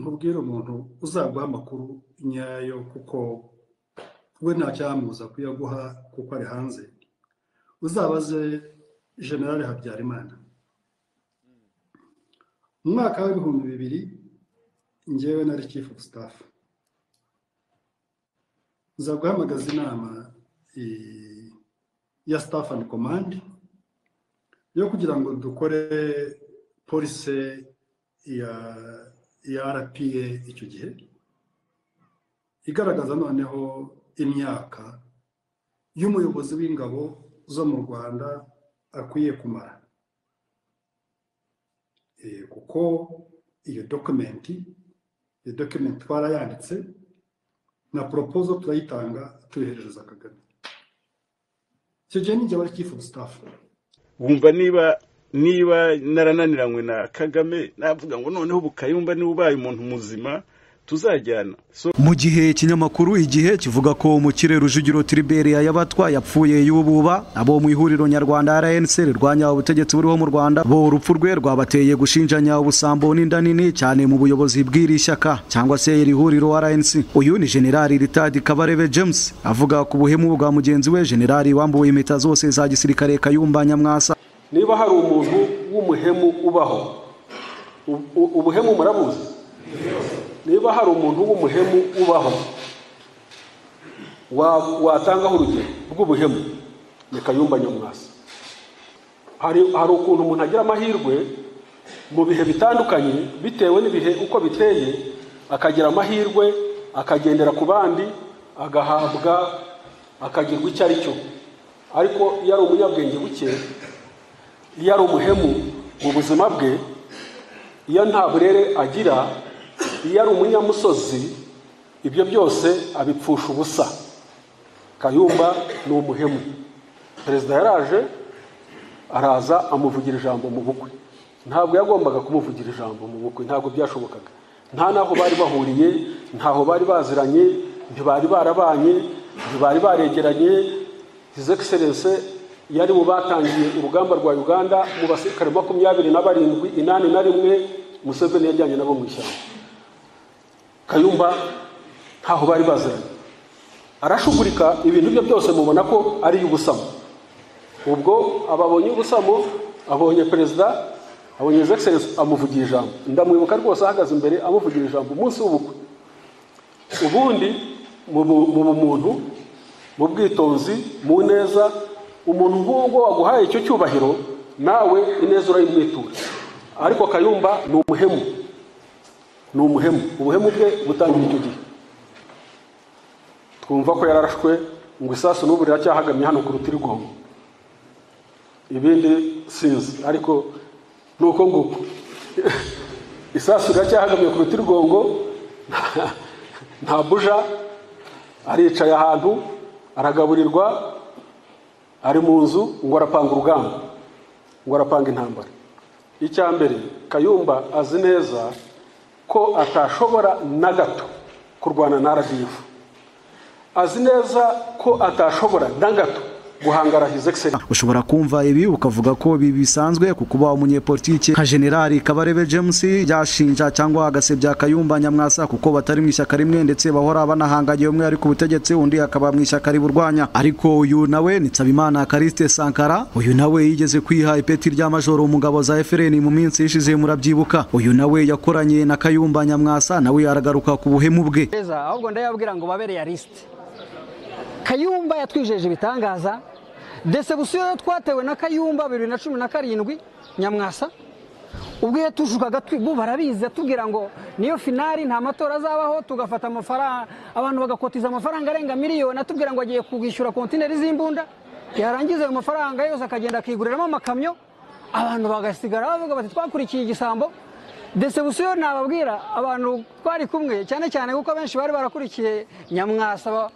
ntubwire umuntu uzaguha amakuru nyayo kuko we nta cyamubuza kuyaguha kuko ari hanze uzabaze generale habyarimana mu mwaka w'ibihumbi bibiri ngewe nari chief of staff nza guhamagaza inama eh, ya staff and command yo kugira ngo dukore polise ya ya rpa icyo gihe igaragaza noneho imyaka y'umuyobozi w'ingabo zo mu rwanda akwiye kumara Eh, kuko iyo dokumenti iyo dokumenti twarayanditse na proposal turayitanga tuyoherereza kagame icyo gihe ninjye wari chief of staff wumva niba niba narananiranywe na kagame navuga ngo noneho ubu kayumba niba ubaye umuntu muzima tuzajyana so mu gihe ikinyamakuru igihe kivuga ko umukire rujugiro tiriberia yabatwa yapfuye y'ububa abo mu ihuriro nyarwanda rnc rirwanya ubutegetsi buriho mu rwanda bo urupfu rwe rwabateye gushinjanya ubusambo n'inda nini cyane mu buyobozi bw'iri shyaka cyangwa se iri huriro rnc uyu ni generali ritadi kabarebe james avuga ku buhemu bwa mugenzi we generali wambuwe impeta zose za gisirikare kayumba nyamwasa niba hari umuntu w'umuhemu ubaho u- u- ubuhemu murabuzi niba hari umuntu w'umuhemu ubaho wa- watangaho urugero rw'ubuhemu ni kayumba nyamwasa hari hari ukuntu umuntu agira amahirwe mu bihe bitandukanye bitewe n'ibihe uko biteye akagira amahirwe akagendera ku bandi agahabwa akagirwa icyo ari cyo ariko iyo ari umunyabwenge buke iyo ari umuhemu mu buzima bwe iyo nta burere agira iyo ari umunyamusozi ibyo byose abipfusha ubusa kayumba ni umuhemu perezida yaraje araza amuvugira ijambo mu bukwe ntabwo yagombaga kumuvugira ijambo mu bukwe ntabwo byashobokaga nta n'aho bari bahuriye ntaho bari baziranye ntibari barabanye ntibari baregeranye his excellence yari mu batangiye urugamba rwa uganda mu basirikare makumyabiri na barindwi inani na rimwe museveni yajyanye nabo mu ishyamba kayumba ntaho bari baziranye arashugurika ibintu bye byose mubona ko ari iy'ubusamo ubwo ababonye ubusamo abonye perezida abonye his excellence amuvugira ijambo ndamwibuka rwose ahagaze imbere amuvugira ijambo umunsi w'ubukwe ubundi mu bu- mu bumuntu mu bwitonzi mu neza umuntu nk'ubwo waguhaye icyo cyubahiro nawe ineza urayimwitura ariko kayumba ni umuhemu ni umuhemu ubuhemu bwe butangira icyo gihe twumva ko yararashwe ngo isasu n'ubu riracyahagamye hano ku rutirigongo ibindi sinzi ariko ni uko nguko isasu riracyahagamye ku rutirigongo nta buja aricaye ahantu aragaburirwa ari mu nzu ngo arapanga urugamba ngo arapanga intambara icya mbere kayumba azi neza ko atashobora na gato kurwana na rdf azi neza ko atashobora na gato guhangara his excellence ushobora kumva ibi ukavuga ko ibi bisanzwe ku kuba umunyepolitike nka generali kabarebe james yashinja cyangwa agasebya kayumba nyamwasa kuko batari mu ishyaka rimwe ndetse bahora banahanganye umwe ari ku butegetsi undi akaba mu ishyaka riburwanya ariko uyu nawe ni nsabimana kariste sankara uyu nawe yigeze kwiha ipeti rya majoro mu ngabo za fpr mu minsi ishize murabyibuka uyu nawe yakoranye na kayumba nyamwasa nawe aragaruka ku buhemu bwe beza ahubwo ndayabwira ngo babere ya lisite kayumba yatwijeje ibitangaza desebusiyo yo twatewe na kayumba bibiri na cumi na karindwi nyamwasa ubwo yatushukaga bo barabizi atubwira ngo niyo finari nta matora azabaho tugafata amafaranga abantu bagakotiza amafaranga arenga miliyoni atubwira ngo agiye kwishyura kontineri z'imbunda yarangiza ayo mafaranga yose akagenda akiguriramo amakamyo abantu bagasigara bavuga bati twakurikiye igisambo desebusiyo nababwira abantu twari kumwe cyane cyane kuko abenshi bari barakurikiye nyamwasa ba-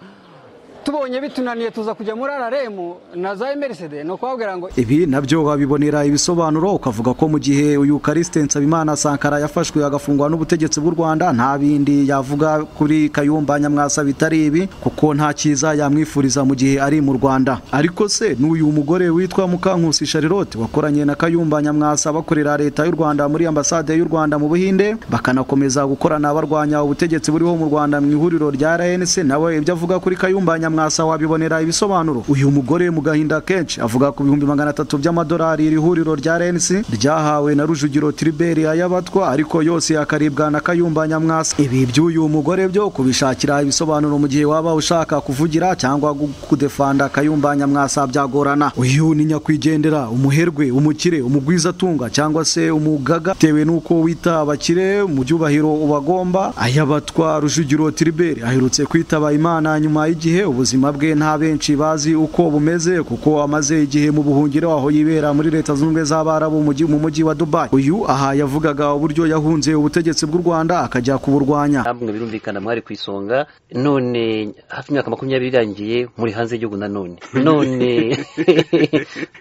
tubonye bitunaniye tuza kujya muri araremu na za emerisede ni ukubabwira ngo ibi nabyo wabibonera ibisobanuro ukavuga ko mu gihe uyu Kariste Nsabimana Sankara yafashwe agafungwa n'ubutegetsi bw'u Rwanda nta bindi yavuga kuri Kayumba Nyamwasa bitari ibi kuko nta cyiza yamwifuriza mu gihe ari mu Rwanda ariko se n'uyu mugore witwa Mukankusi Charlotte wakoranye na Kayumba Nyamwasa bakorera leta y'u Rwanda muri ambasade y'u Rwanda mu Buhinde bakanakomeza gukorana barwanya ubutegetsi buriho mu Rwanda mu ihuriro rya RNC nawe ibyo avuga kuri Kayumba Nyamwasa wabibonera ibisobanuro uyu mugore mu gahinda kenshi avuga ku bihumbi magana atatu by'amadolari iri huriro rya RNC ryahawe na Rujugiro Tribert ayabatwa ariko yose akaribwa na Kayumba Nyamwasa ibi by'uyu mugore byo kubishakira ibisobanuro mu gihe waba ushaka kuvugira cyangwa gu- kudefanda Kayumba Nyamwasa byagorana uyu ni nyakwigendera umuherwe umukire umugwizatunga cyangwa se umugaga bitewe n'uko wita abakire mu byubahiro ubagomba ayabatwa Rujugiro Tribert aherutse kwitaba Imana nyuma y'igihe ubuzima bwe nta benshi bazi uko bumeze kuko amaze igihe mu buhungiro aho yibera muri leta zunze ubumwe z'abarabu mu mujyi- mu mujyi wa Dubai uyu aha yavugaga uburyo yahunze ubutegetsi bw'u Rwanda akajya kuburwanya namwe birumvikana mwari ku isonga none hafi imyaka makumyabiri irangiye muri hanze y'igihugu nanone none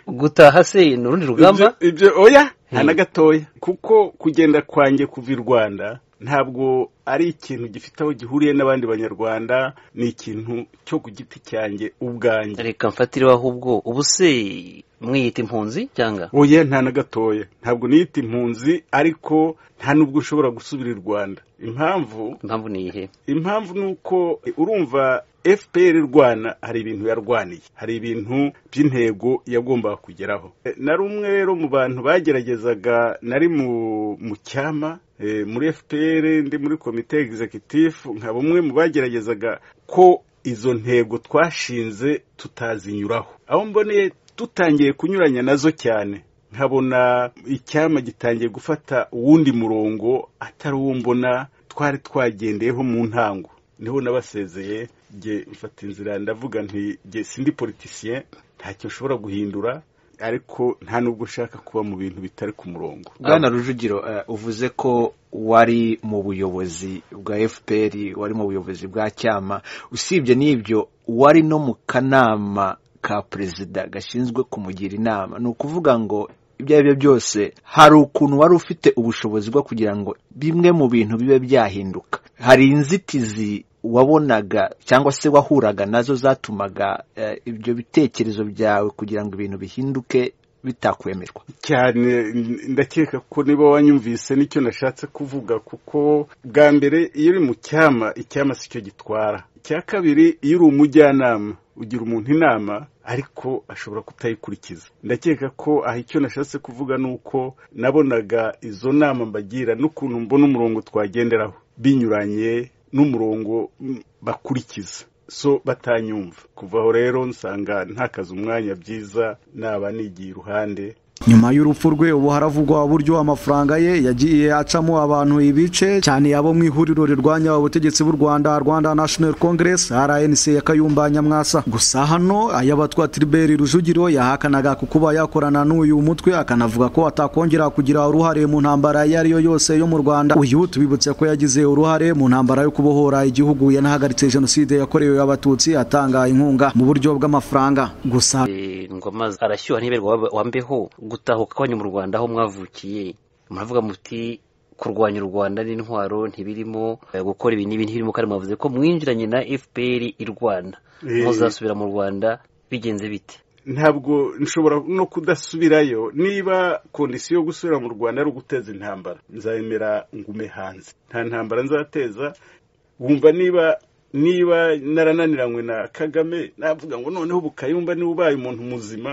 gutaha se ni urundi rugamba Ibyo- ibyo oya nta na gatoya kuko kugenda kwanjye kuva i rwanda ntabwo ari ikintu gifite aho gihuriye n'abandi banyarwanda ni ikintu cyo ku giti cyanjye ubwanjye reka mfatireho ahubwo ubu se mwiyita impunzi cyangwa oya nta na gatoya ntabwo niyita impunzi ariko nta n'ubwo ushobora gusubira i rwanda impamvu impamvu ni iyihe impamvu ni uko urumva fpr rwana hari ibintu yarwaniye hari ibintu by'intego yagombaga kugeraho Eh, nari umwe rero mu bantu bageragezaga nari mu mu cyama eh, muri fpr ndi muri komite executive nkaba umwe mu bageragezaga ko izo ntego twashinze tutazinyuraho aho mboneye dutangiye kunyuranya nazo cyane nkabona icyama gitangiye gufata uwundi murongo atari uwo mbona twari twagendeyeho mu ntango niho nabasezeye njye mfata inzira ndavuga nti njye sindi politisiye ntacyo nshobora guhindura ariko nta n'ubwo ushaka kuba mu bintu bitari ku murongo bwana rujugiro eh, uvuze ko wari mu buyobozi bwa fpr wari mu buyobozi bwa cyama usibye n'ibyo wari no mu kanama ka perezida gashinzwe kumugira inama ni ukuvuga ngo ibyo ari byo byose hari ukuntu wari ufite ubushobozi bwo kugira ngo bimwe mu bintu bibe byahinduka hari inzitizi wabonaga cyangwa se wahuraga nazo zatumaga eh, ibyo bitekerezo byawe kugira ngo ibintu bihinduke bitakwemerwa cyane ndakeka ko niba wanyumvise nicyo nashatse kuvuga kuko bwa mbere iyo uri mu cyama icyama si cyo gitwara icya kabiri iyo uri umujyanama ugira umuntu inama ariko ashobora kutayikurikiza ndakeka ko aha icyo nashatse kuvuga ni uko nabonaga izo nama mbagira n'ukuntu mbona umurongo twagenderaho binyuranye n'umurongo mm, bakurikiza so batanyumva kuva aho rero nsanga ntakaze umwanya byiza naba nigiye iruhande nyuma y'urupfu rwe ubu haravugwa uburyo amafaranga ye yagiye acamo abantu ibice cyane abo mu ihuriro rirwanya ubutegetsi bw'u Rwanda Rwanda National Congress RNC ya Kayumba Nyamwasa gusa hano ayabatwa Tribert Rujugiro yahakanaga ku kuba yakorana n'uyu mutwe akanavuga ko atakongera kugira uruhare mu ntambara iyo ari yo yose yo mu Rwanda uyu tubibutse ko yagize uruhare mu ntambara yo kubohora igihugu yanahagaritse jenoside yakorewe abatutsi atanga inkunga mu buryo bw'amafaranga gusa Eh, ngoma arashyuha ntiberwa wab- wambeho gutahuka kwanyu mu rwanda aho mwavukiye muravuga muti kurwanya u rwanda n'intwaro ntibirimo eh, gukora ibi n'ibi ntibirimo kandi mwavuze ko mwinjiranye na fpr irwana Eh. muzasubira mu rwanda bigenze bite ntabwo nshobora no kudasubirayo niba kondisiyo yo gusubira mu rwanda ari uguteza intambara nzayemera ngume hanze nta ntambara nzateza wumva niba niba narananiranywe na kagame navuga ngo noneho ubu kayumba niba ubaye umuntu muzima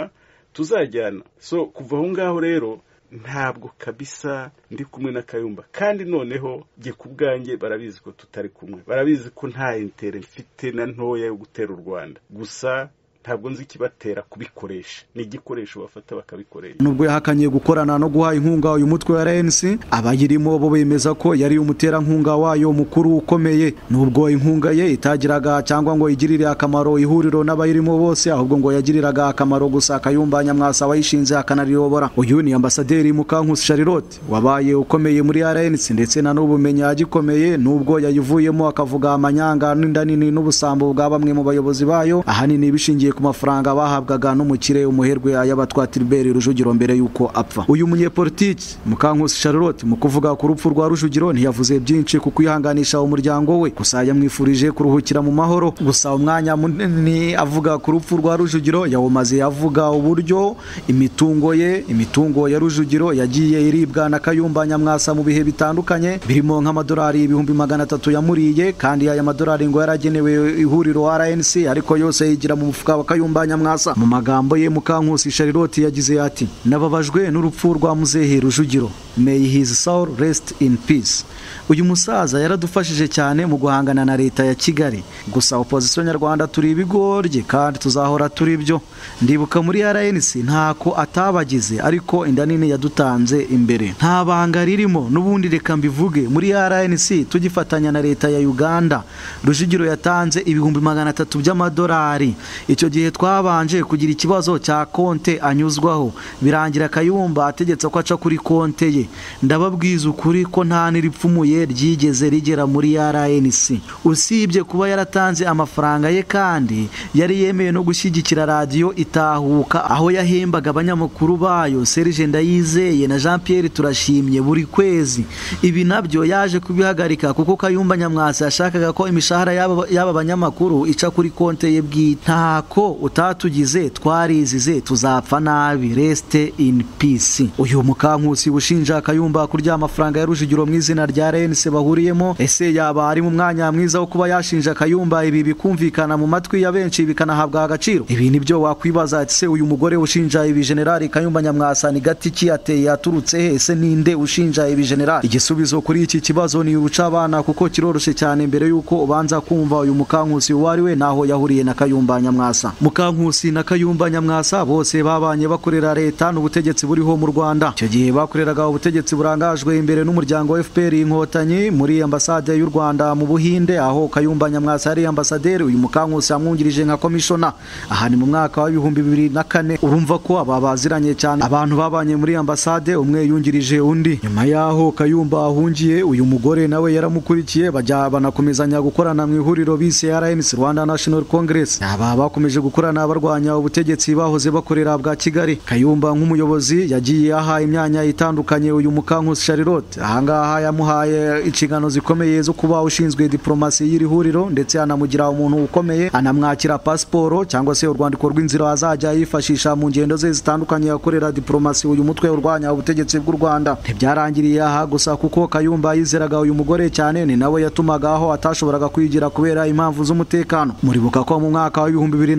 tuzajyana so kuva aho ngaho rero ntabwo kabisa ndi kumwe na kayumba kandi noneho jye ku bwanjye barabizi ko tutari kumwe barabizi ko nta intere mfite na ntoya yo gutera u rwanda gusa ntabwo nzi ikibatera kubikoresha ni igikoresho bafata bakabikoresha nubwo yahakanye gukorana no guha inkunga uyu mutwe wa RNC abayirimo bo bemeza ko yari umuterankunga wayo mukuru ukomeye nubwo inkunga ye itagiraga cyangwa ngo igirire akamaro ihuriro n'abayirimo bose ahubwo ngo yagiriraga akamaro gusa Kayumba Nyamwasa wayishinze akanariyobora uyu ni ambasaderi Mukankusi Charlotte wabaye ukomeye muri RNC ndetse na n'ubumenyi agikomeye nubwo yayivuyemo akavuga amanyanga n'inda nini n'ubusambo bwa bamwe mu bayobozi bayo ahanini bishingiye ku mafaranga bahabwaga n'umukire umuherwe ayabatwa Tilbert Rujugiro mbere yuko apfa uyu munyepolitiki Mukankusi Charlotte mu kuvuga ku rupfu rwa Rujugiro ntiyavuze byinshi ku kwihanganisha umuryango we gusa yamwifurije kuruhukira mu mahoro gusa umwanya munini avuga ku rupfu rwa Rujugiro yawumaze avuga uburyo imitungo ye imitungo ya Rujugiro yagiye iribwa na Kayumba Nyamwasa mu bihe bitandukanye birimo nk'amadolari ibihumbi magana atatu yamuriye kandi aya madolari ngo yaragenewe ihuriro RNC ariko yose yigira mu mufuka wa Kayumba Nyamwasa mu magambo ye Mukankusi Charlotte yagize ati nababajwe n'urupfu rwa muzehe Rujugiro may his soul rest in peace uyu musaza yaradufashije cyane mu guhangana na leta ya Kigali gusa opposition nyarwanda turi ibigoryi kandi tuzahora turi byo ndibuka muri RNC ntako atabagize ariko inda nini yadutanze imbere nta banga ririmo n'ubundi reka mbivuge muri RNC tugifatanya na leta ya Uganda Rujugiro yatanze ibihumbi magana atatu by'amadolari icyo gihe twabanje kugira ikibazo cya konte anyuzwaho birangira Kayumba ategetse ko aca kuri konte ye ndababwiza ukuri ko nta n'iripfumuye ryigeze rigera muri RNC usibye kuba yaratanze amafaranga ye kandi yari yemeye no gushyigikira radiyo itahuka aho yahembaga abanyamakuru bayo Serge Ndayizeye na Jean Pierre Turashimye buri kwezi ibi nabyo yaje kubihagarika kuko Kayumba Nyamwasa yashakaga ko imishahara y'aba y'aba banyamakuru ica kuri konte ye bwite ntako utatugize twarizize tuzapfa nabi rest in peace uyu mukankusi ushinja Kayumba kurya amafaranga ya Rujugiro mu izina rya RNC bahuriyemo ese yaba ari mu mwanya mwiza wo kuba yashinja Kayumba ibi bikumvikana mu matwi ya benshi bikanahabwa agaciro ibi nibyo wakwibaza ati se uyu mugore ushinja ibi generali Kayumba Nyamwasa ni gati ki yateye yaturutse he ese ninde ushinja ibi generali igisubizo kuri iki kibazo ni uca abana kuko kiroroshye cyane mbere yuko ubanza kumva uyu mukankusi uwo ari we naho yahuriye na Kayumba Nyamwasa mukankusi na Kayumba Nyamwasa bose babanye bakorera leta n'ubutegetsi buriho mu Rwanda icyo gihe bakoreraga ubutegetsi burangajwe imbere n'umuryango FPR inkotanyi muri ambasade y'u Rwanda mu Buhinde aho Kayumba Nyamwasa yari ambasaderi uyu mukankusi yamwungirije nka komishona aha ni mu mwaka wa 2004 urumva ko aba baziranye cyane abantu babanye muri ambasade umwe yungirije undi nyuma yaho Kayumba ahungiye uyu mugore nawe yaramukurikiye bajya banakomezanya gukorana mu ihuriro bise RNC Rwanda National Congress aba bakomeje gukorana barwanya ubutegetsi bahoze bakorera bwa Kigali Kayumba nk'umuyobozi yagiye aha imyanya itandukanye uyu mukankusi Charlotte ahangaha yamuhaye inshingano zikomeye zo kuba ushinzwe diplomasi y'iri huriro ndetse anamugira umuntu ukomeye anamwakira pasiporo cyangwa se urwandiko rw'inzira azajya yifashisha mu ngendo ze zitandukanye yakorera diplomasi uyu mutwe urwanya ubutegetsi bw'u Rwanda ntibyarangiriye aha gusa kuko Kayumba yizeraga uyu mugore cyane ni nawe yatumaga aho atashoboraga kwigira kubera impamvu z'umutekano muribuka ko mu mwaka wa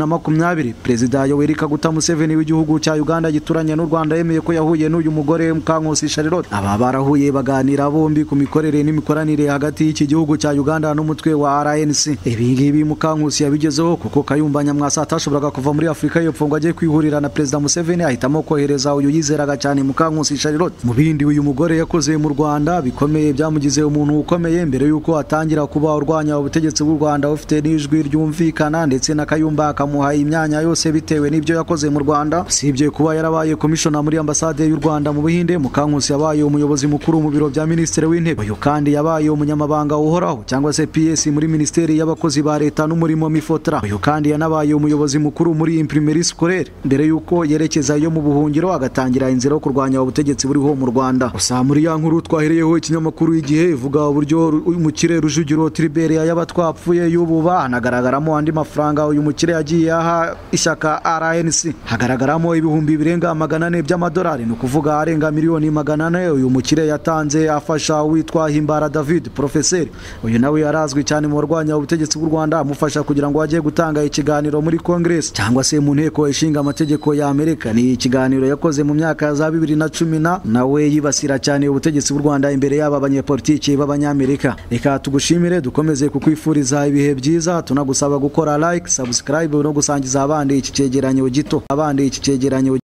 2020 perezida Yoweri Kaguta Museveni w'igihugu cya Uganda gituranye n'u Rwanda yemeye ko yahuye n'uyu mugore Mukankusi Charlotte aba barahuye baganira bombi ku mikorere n'imikoranire hagati y'iki gihugu cya Uganda n'umutwe wa RNC ibi ngibi Mukankusi yabigezeho kuko Kayumba Nyamwasa atashoboraga kuva muri Afurika y'Epfo ngo ajye kwihurira na perezida Museveni ahitamo kohereza uyu yizeraga cyane Mukankusi Charlotte mu bindi uyu mugore yakoze mu Rwanda bikomeye byamugize umuntu ukomeye mbere yuko atangira kuba urwanya ubutegetsi bw'u Rwanda ufite n'ijwi ryumvikana ndetse na Kayumba akamuha imyanya yose bitewe n'ibyo yakoze mu Rwanda usibye kuba yarabaye komishona muri ambasade y'u Rwanda mu Buhinde Mukankusi yabaye umuyobozi mukuru mu biro bya minisitiri w'intebe uyu kandi yabaye umunyamabanga uhoraho cyangwa se PS muri minisiteri y'abakozi ba leta n'umurimo mifotra uyu kandi yanabaye umuyobozi mukuru muri imprimerie scolaire mbere yuko yerekeza iyo mu buhungiro agatangira inzira yo kurwanya ubutegetsi buriho mu Rwanda gusa muri ya nkuru twahereyeho ikinyamakuru igihe ivuga uburyo umukire Rujugiro Tribert y'abatwapfuye y'ubu hanagaragaramo andi mafaranga uyu mukire yagiye aha ishyaka RNC hagaragaramo ibihumbi birenga magana ane by'amadolari ni ukuvuga arenga miliyoni magana banane uyu mukire yatanze afasha witwa himbara david porofeseri uyu nawe yarazwi cyane mu barwanya ubutegetsi bw'u rwanda amufasha kugira ngo ajye gutanga ikiganiro muri kongeresi cyangwa se mu nteko ishinga amategeko ya amerika ni ikiganiro yakoze mu myaka za bibiri na cumi na nawe yibasira cyane ubutegetsi bw'u rwanda imbere yaba abanyepolitiki b'abanyamerika reka tugushimire dukomeze kukwifuriza ibihe byiza tunagusaba gukora like subscribe no gusangiza abandi iki cyegeranyo gito abandi iki cyegeranyo